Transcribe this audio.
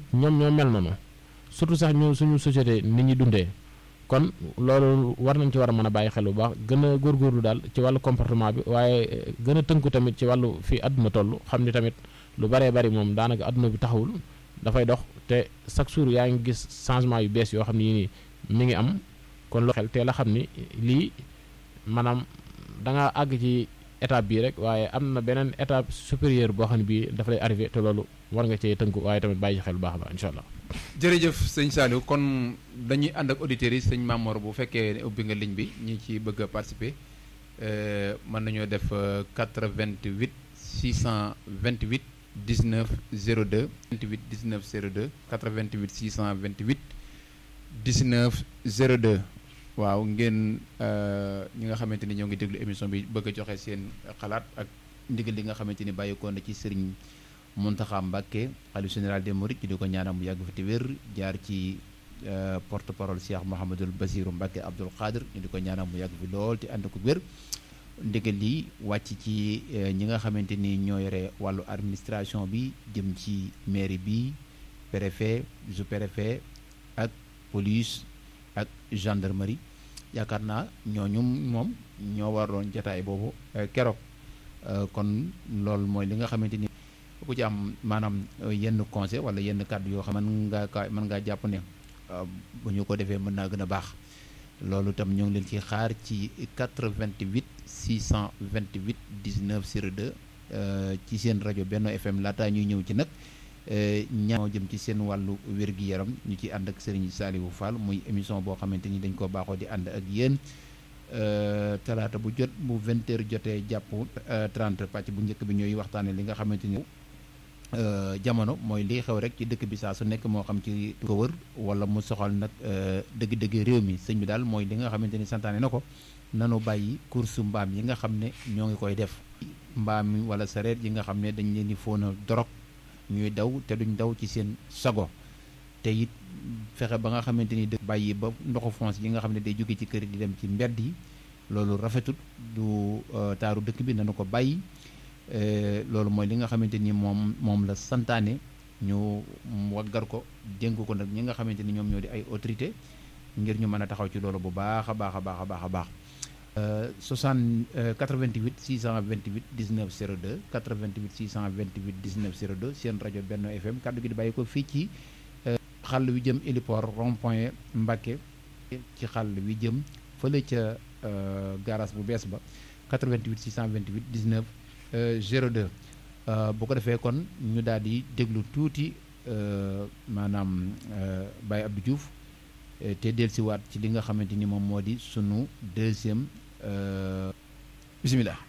ñoom ñoo mel noonu surtout sax ñu suñu société nit ñi dundee kon loolu war nañ ci war a mën a bàyyi xel bu baax gën a góorgóorlu daal ci wàllu comportement bi waaye gën a tënku tamit ci wàllu fii àdduna toll xam ni tamit lu baree bari moom daanaka àdduna bi taxawul dafay dox te chaque jour yaa ngi gis changement yu bees yoo xam ne yii nii mi ngi am kon loo xel teel a xam ni lii maanaam da nga àgg ci étape bii rek waaye am na beneen étape supérieure boo xam ne bii dafa lay arrivé te loolu war nga cee tënku waaye tamit bàyyi xel bu baax a baax incha allah. jërëjëf sëñ Saliou kon dañuy ànd ak auditeurs yi sëñ Mamor bu fekkee ne ubbi nga ligne bi ñi ci bëgg a participer mën nañoo def 88 628 19 02 28 19 02 88 628 19 02 waaw ngeen ñi nga xamante ni ñoo ngi déglu émission bi bëgg a joxe seen xalaat ak ndigal li nga xamante ni bàyyikoon na ci sëriñ Mountakha Mbacké xalifa général des mourides ñu di ko ñaanal mu yàgg fi te wér jaar ci porte parole Cheikh Mouhamadul Basirou Mbacké Abdoul Khadir ñu di ko ñaanal mu yàgg fi lool te ànd ko wér ndigal li wàcc ci ñi nga xamante ni ñoo yore wàllu administration bi jëm ci mairie bi préfet sous-préfet ak police ak gendarmerie yaakaar naa ñooñu moom ñoo waroon jataay boobu keroog kon loolu mooy li nga xamante ni ku ci am maanaam yenn conseil wala yenn kàddu yoo xam mën ngaa ka mën ngaa jàpp ne bu ñu ko defee mën naa gën a baax loolu itam ñoo ngi leen ci xaar ci 88 628 19 02 ci seen rajo Benno FM laataa ñuy ñëw ci nag ñaa jëm ci seen wàllu wér-gi-yaram ñu ci ànd ak Serigne Saliou Fall muy émission boo xamante ni dañ ko baaxoo di ànd ak yéen talaata bu jot bu 20 heures jotee jàpp 30 pàcc bu njëkk bi ñooy waxtaane li nga xamante ni jamono mooy liy xew rek ci dëkk bi saa su nekk moo xam ci ko wër wala mu soxal nag dëgg-dëgg réew mi sëñ bi daal mooy li nga xamante ni santaane na ko nanu bàyyi course mbaam yi nga xam ne ñoo ngi koy def mbaam yi wala sareet yi nga xam ne dañ leen di foona dorog ñuy daw te duñ daw ci seen sago te it fexe ba nga xamante ni dëkk bàyyi ba ndoxu fonce yi nga xam ne day jóge ci kër di dem ci mbedd yi loolu rafetut du taaru dëkk bi nanu ko bàyyi loolu mooy li nga xamante ni moom moom la santaane ñu waggar ko dénk ko nag ñi nga xamante ni ñoom ñoo di ay autorité ngir ñu mën a taxaw ci loolu bu baax a baax a baax a baax a baax 60 88 628 19 02 88 628 19 02 seen rajo Benno FM kàddu gi di bàyyi ko fii ci xàll wi jëm héliport rond point Mbacké ci xàll wi jëm fële ca garage bu bees ba 88 628 19 02 bu ko defee kon ñu daal di déglu tuuti maanaam Baye Abdou Diouf te dellusiwaat ci li nga xamante ni moom moo di sunu deuxième bisimilah.